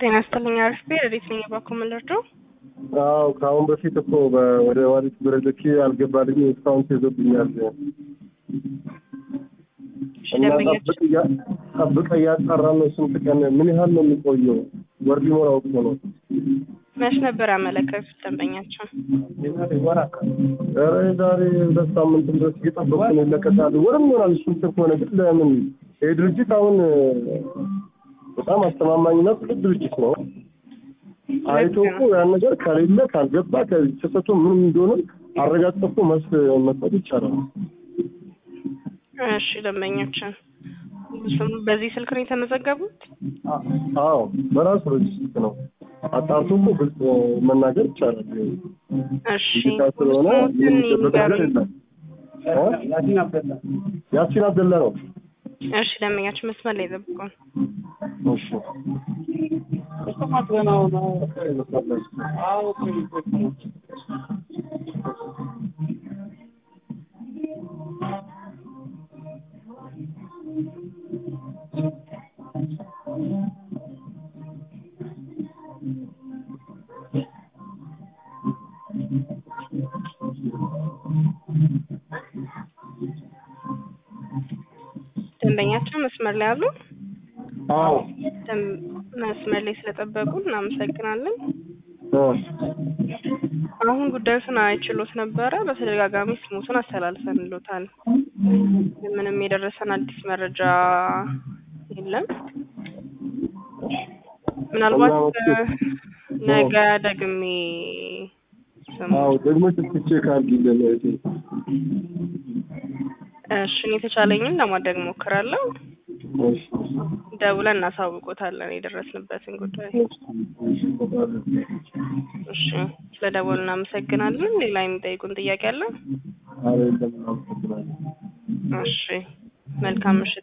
ጤና ይስጥልኝ አርፌ ረዴት ነኝ የባኮ መለርዶ አዎ ከአሁን በፊት እኮ በ- ወደ ዋሊት ብረልኬ አልገባልኝ እስካሁን ተይዞብኛል እና ደንበኞች ጠብቅ እያ- ጠብቀ እያጣራ ነው። ስንት ቀን ምን ያህል ነው የሚቆየው? ወር ሊሞላው እኮ ነው። መች ነበር ያመለከቱት ደንበኛቸው? ኧረ ዛሬ ሁለት ሳምንት ድረስ እየጠበቁ ነው ይለቀቃሉ። ወርም ይሆናል እሱ እንትን ከሆነ ግን ለምን ይህ ድርጅት አሁን በጣም አስተማማኝና ትልቅ ድርጅት ነው። አይቶ እኮ ያን ነገር ከሌለ ካልገባ ከስህተቱ ምን እንደሆነ አረጋግጦ እኮ መልስ መስጠት ይቻላል። እሺ ደንበኞችን ስም- በዚህ ስልክ ነው የተመዘገቡት? አዎ በራሱ ሬጅስትር ነው አጣርቶ እኮ ግልጽ መናገር ይቻላል። እሺ ዲጂታል ስለሆነ ስሞትን የሚደበቅ ነገር ይንገሩኝ። የለም። እ? ያሲን አብደላ ነው። እሺ ደንበኛችን መስመር ላይ ጠብቁን። እሺ ደንበኛችን መስመር ላይ አሉ? አዎ ደም- መስመር ላይ ስለጠበቁ እናመሰግናለን። እ። አሁን ጉዳዩን አይችሎት ነበረ። በተደጋጋሚ ስሙትን አስተላልፈንሎታል። ምንም የደረሰን አዲስ መረጃ የለም። ምናልባት እና እ፣ ነገ ደግሜ ስሙ አዎ ደግሞ ትቼ ካልጊለን እህቴ እሺ እኔ የተቻለኝን ለማድረግ ሞክራለሁ። እሺ ደውለን እናሳውቆታለን የደረስንበትን ጉዳይ። እሺ ስለ ደወሉ እናመሰግናለን። ሌላ የሚጠይቁን ጥያቄ አለ? አረ የለም እናመሰግናለን። እሺ መልካም ምሽት።